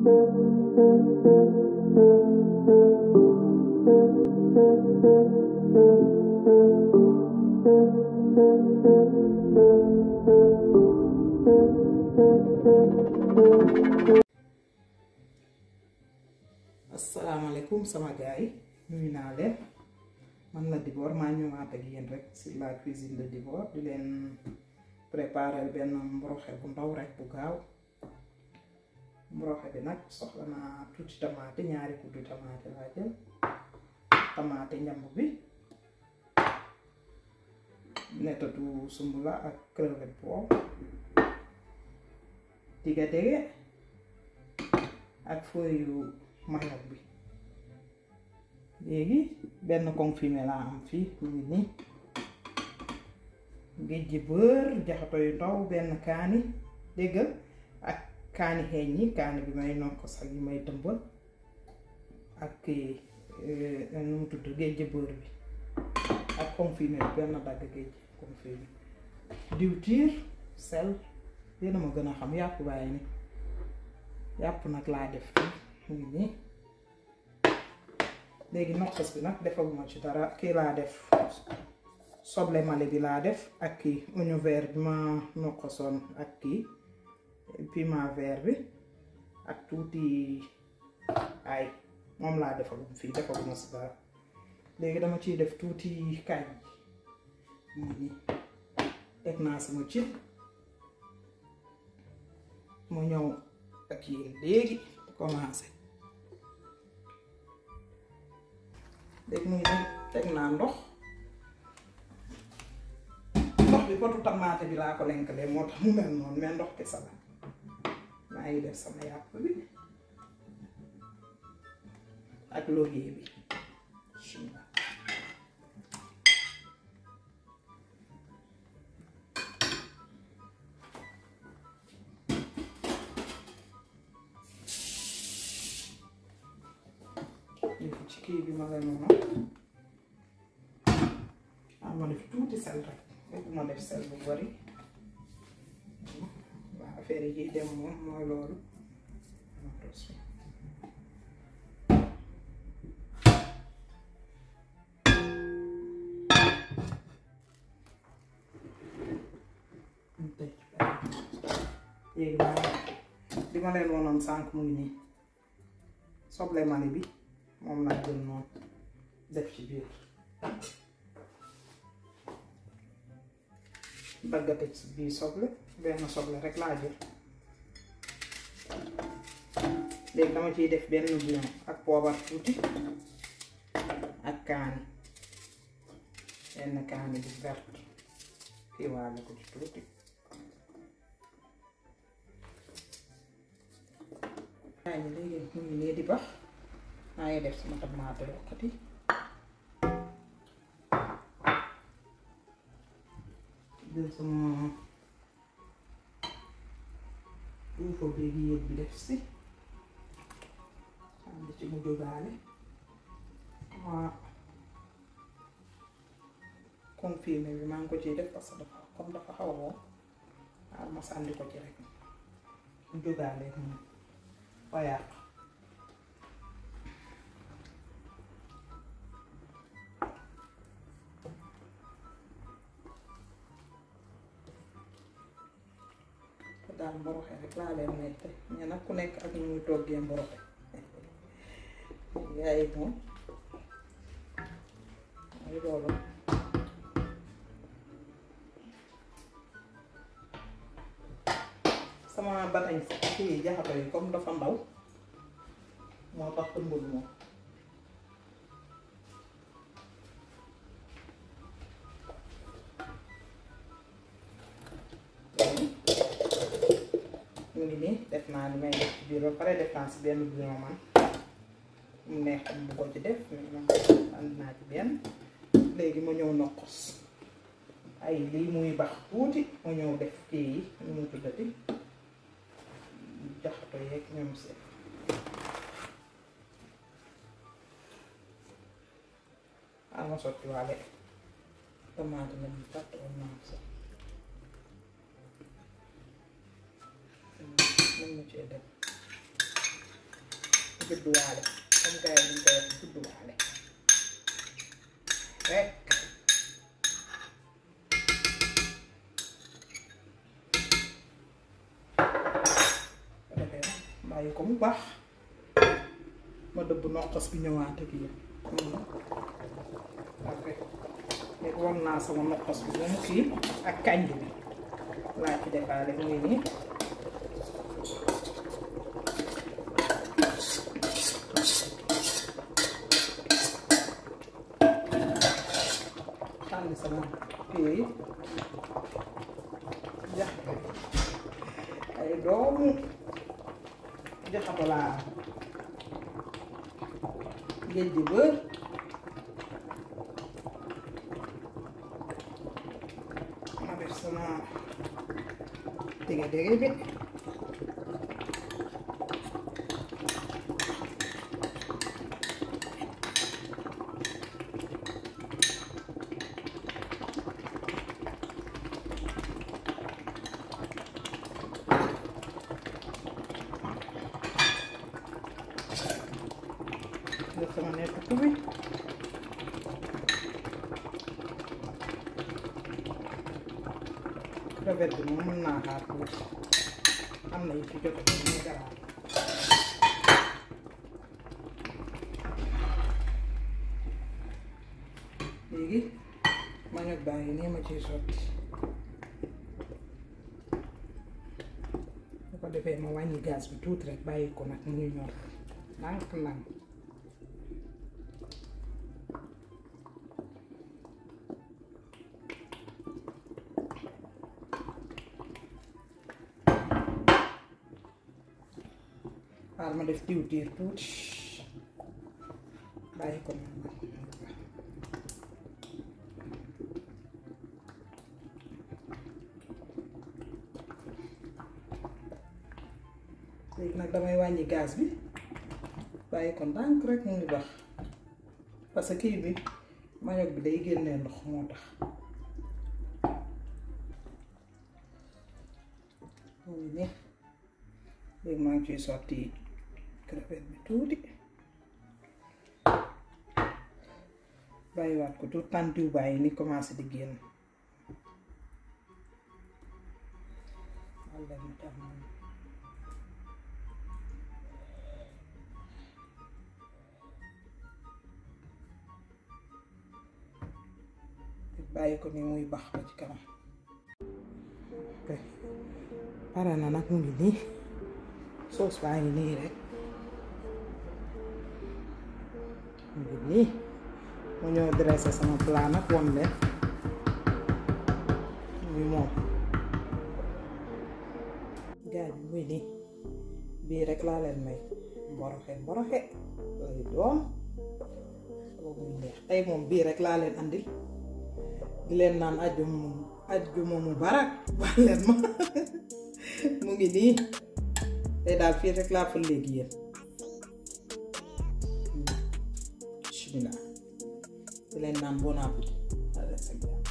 asalaamaaleykum sama gars yi nuyu naa leen man la Dibor maa ñëwaat ak yéen rek sur la cuisine de Dibor di leen préparer benn mboroxe bu ndaw rek bu gaaw mboroxe bi nag soxla naa tuuti tamaate ñaari kuddu tamaate laa jël tamaate njamb bi nettatu sumbula ak crevette boobu diga dege ak feuille manioc bi léegi benn confirmé laa am fii mu ngi nii géej gi bër jaxato yu ndaw benn kaani déggal ak kaani xeeñ yi kaani bi may nokk sax yi may tëmbal ak nu mu tudd géej gi bër bi ak confirmé bi benn dagg géej confirmé diwtiir sel yéena ma gën a xam yàpp bàyyi ni yàpp nag laa def fii mu ngi nii léegi nokkos bi nag defaguma ci dara kii laa def soble mali bi laa def ak kii oignon vert bi ma nokkosoon ak kii piment vert bi ak tuuti ay moom laa defagum fii defaguma ci dara léegi dama ciy def tuuti kañ mu ngi nii teg naa sama ci mu ñëw ak yéen léegi commencé léegi muy dem teg naa ndox ndox bi potu tamaate bi laa ko lenkalee moo tax mu mel noonu mais ndox kese la maa ngi def sama yàpp bi ak laurier bi ci kii bi ma lay noonu ah ma def tuuti sel rek fekk ma def sel bu bari waa affaire yi dem moom mooy loolu léegi maa li ma leen wonoon sànq mu ngi nii soble mali bi moom laa jël noonu def ci biir daggate ci biir soble benn soble rek laa jël léegi dama ciy def benn bouillon ak poobar tuuti ak kaani benn kaani bu vert kii waale ko ci tuuti waaye ni léegi mu ngi nii di bax maa ngi def sama tamaate yokkati jël sama uufo léegi yéeg bi def si am di ci mu jógaale waa confirmé bi maa ngi ko ciy def parce que dafa comme dafa xaw a wow waaw ma sànni ko ci rek mu jógaale moom fa yàq daal mboroxe rek laa leen may te mais nag ku nekk ak ñu muy toggee mboroxe yaay moom mooy loolu sama batañ sax kii jaxato yi comme dafa ndaw moo tax ëmbul moom mu ngi nii def naa li may def ci biir ba pare def naa si benn bouillon man mu neex am bu ko ci def mais man ànd naa ci benn léegi ma ñëw nokkos ay lii muy bax tuuti ma ñëw def kii yi nu mu tuddati jaxato yeeg ñoom seen ah ma sotti waale tomate na ñu tàtt woon naa sax mën na cee def judduwaale comme gars yi ñu koy wax judduwaale rek ko defee bàyyi ko mu baax ma dëbb noqos bi ñëwaat ak yéen ok léegi won naa sama noqos bi ba mu kii ak kànj bi laa ci defaale mu ngi nii sànni sama kii yi jax ay doomu jaxato laa géej gi bër ma def sama dege dege bi def sama nekk bi crevette bi moom mën naa xaar tuuti am na yu ci jot a ñu garaaw léegi manioc baa ngi nii ma ciy sotti bu ko defee ma wàññi gaz bi tuuti rek bàyyi ko nag mu ngi ñor ndànk ndànk xaar ma def diwtiir tuuti bàyyi ko noonu léegi nag damay wàññi gaz bi bàyyi ko ndànk rek mu ngi baax parce que kii bi manioc bi day génnee ndox moo tax mu ngi nii léegi maa ngi ciy sotti crevette bi tuuti bàyyiwaat ko tuuti tant diw bàyyi ni commencé di génn walla mu tax noonu bàyyi ko ni muy bax ba ci kanam ok pare na nag mu ngi nii soos baa ngi nii rek mu ngi nii mu ñëw dressé sama plat nag won leen muy moom gaay bi muy nii bii rek laa leen may mboroxe mboroxe lay doon boobu muy neex tey moom bii rek laa leen andil di leen naan ajjuma mu ajjuma mu barak wax leen ma mu ngi nii tey daal fii rek laa fa léegi yéen bismillah di leen naan bon appétit